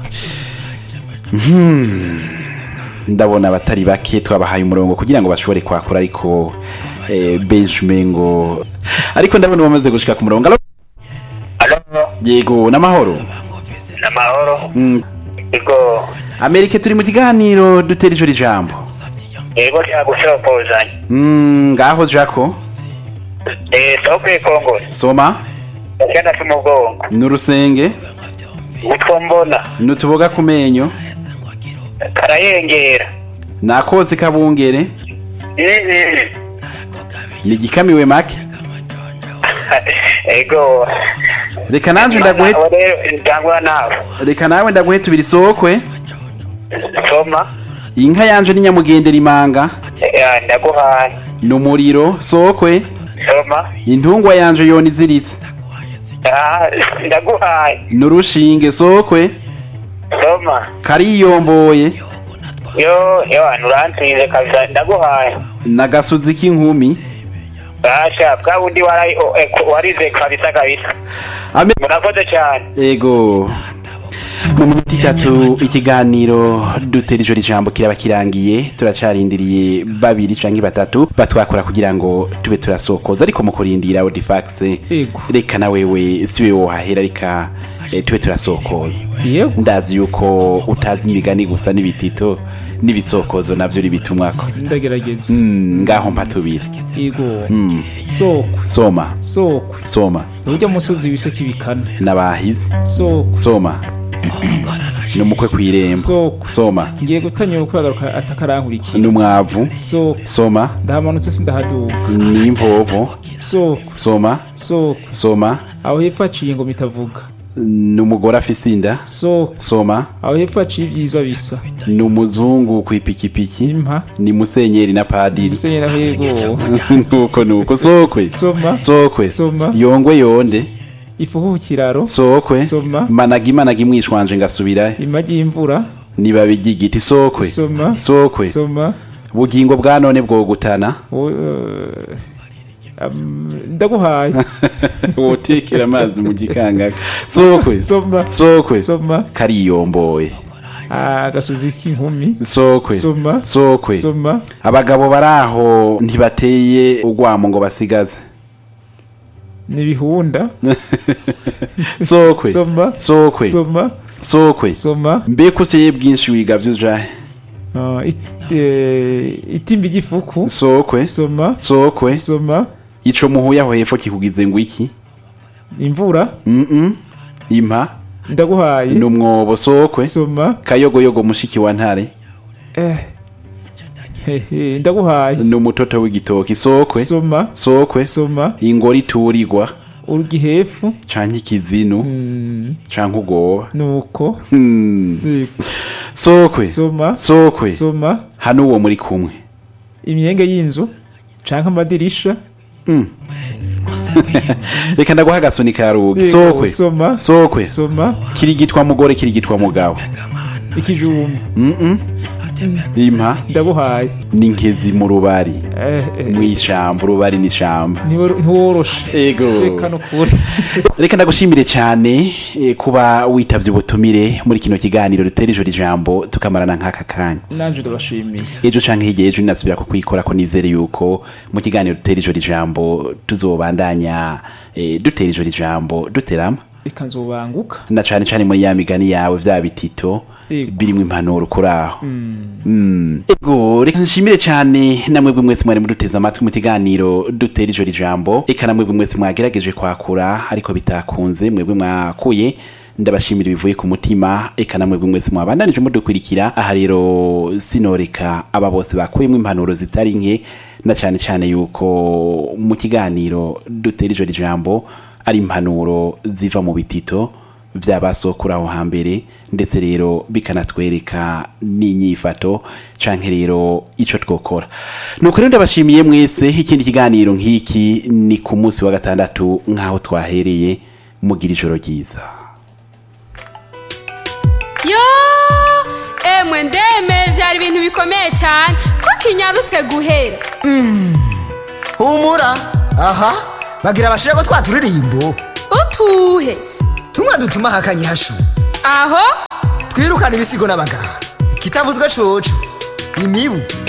ndabona abatari bake twabahaye umurongo kugira ngo bashobore kwakura ariko eh, benshi umengo ariko ndabona bamaze gushika ku murongo Alo? Alo, yego n'amahoro namahoro. Mm, Ego, amerika turi mu kiganiro dutera ijoro ijambo ego cyagushokozanya. Mm, ngaho jako Eh, sokwe Kongo. soma Cyana tumugongo. n'urusenge Utwo mbona n'utuboga ku menyo karayengera. nakoze kabungere Mhm. ni igikamiwe make Ego. reka nanje ndaguhe Nawe rero ndangwa nawe. reka nawe ndaguhe tubiri sokwe Soma. inka yanje ni nyamugendera imanga Ya ndaguhaye. n'umuriro sokwe Soma. intungwa yanje yona iziritse Ah, ndaguhaye. n'urushinge sokwe Soma. kariyomboye Yo, yo anurantize kabisa ndaguhaye. n'agasozi k'inkumi Basha, bwa wundi warayi o- eh, warize kabisa kabisa. Ame- Murakoze cyane. ego mu minota itatu ikiganiro dutera ijoro ijambo kiraba kirangiye turacarindiriye babiri canke batatu batwakora kugira ngo tube turasokoza ariko mu kurindira odifax Ego. reka na wewe siwe wohahera reka eh, tube turasokoza yego ndazi yuko utazi imigani gusa n'ibitito n'ibisokozo navyo ribitumwako ndagerageza Mm, ngaho mpatubire yego Mm, sokwe soma sokwe soma urya musozi wise kibikana n'abahizi sokwe soma n'umukwe kw'irembo sokwe soma ngiye gutanyura uko yagaruka atakarankurikira n'umwavu sokwe soma ndahamanutse sindahaduka n'imvovo sokwe soma sokwe soma aho hepfo haciye ngo mitavuga n'umugore afise inda sokwe soma aho hepfo haciye ibyiza bisa n'umuzungu kw'ipikipiki impa ni musenyeri na padiri musenyeri aho yego nuko nuko sokwe soma sokwe Soma. yongwe yonde ifuhu ku kiraro sokwe Soma. managi managi mwishwanje ngasubirayo imagi y'imvura nibabi ry'igiti sokwe soma sokwe soma ubugingo bwa none bwogutana wo- eh, am- ndaguhaye wotekera amazi mu gikangaka sokwe soma sokwe soma kariyomboye agasozi k'inkumi sokwe soma sokwe soma abagabo bari aho ntibateye urwamo ngo basigaze n'ibihunda sokwe soma sokwe soma sokwe soma mbega useye bwinshi wiga vyujahe Ah, it- eh, itimba igifuku sokwe soma sokwe soma ico muhuye aho hepfo kikugize ngo iki imvura mm impa ndaguhaye n'umwobo sokwe soma kayogoyogo mushiki wa ntare eh hehe ndaguhaye n'umutoto w'igitoki sokwe soma sokwe soma ingori iturirwa urugihefu canke ikizinu Mm, canke ugoba nuko Hmm. Yego. sokwe soma sokwe soma hano uwo muri kumwe imyenge y'inzu canke amadirisha Mm. reka ndaguha agasoni ka rugi Yego, sokwe soma sokwe soma kirigitwa mugore kirigitwa mugabo ikijumba Mm-mm. impa ndaguhaye n'inkezi mu rubari Eh, eh, mw'ishamba urubari n'ishamba ntiwor- ntiworoshe ego reka nukuri reka ndagushimire cyane eh, kuba witavye ubutumire muri kino kiganiro rutera ijoro ijambo tukamarana nk'aka kanya nanje ndabashimiye ejo canke hirya ejo ninasubira kukwikora ko nizere yuko mu kiganiro dutera ijoro ijambo tuzobandanya eh, dutera ijoro ijambo duterama reka nzobanguka na cane cane muri ya migani yawe vya bitito Yego. birimwo impanuro kuri aho Mm. Mm. ego reka nshimire cyane namwebwe mwese mwari muduteze amatwi mu kiganiro dutera ijoro ijambo reka namwebwe mwese mwagerageje kwakura ariko bitakunze mwebwe mwakuye ndabashimira bivuye ku mutima eka namwebwe mwese mwabandanije mudukurikira aha rero sinoreka aba bose bakuyemo impanuro zitari nke na cyane cyane yuko mu kiganiro dutera ijoro ijambo ari impanuro ziva mu bitito by'abasokura aho hambere ndetse rero bikanatwereka n'inyifato canke rero ico twokora nuko rero ndabashimiye mwese ikindi kiganiro nk'iki ni ku munsi wa gatandatu nk'aho twahereye mugira ijoro ryiza yo emwe ndeme byari ibintu bikomeye cyane ko kinyarutse guhera humura aha bagira bashire ko twa turirimbo utuhe tumwe dutuma hakanye hashu aho ibisigo n'abaganga kitavuzwe coco imibu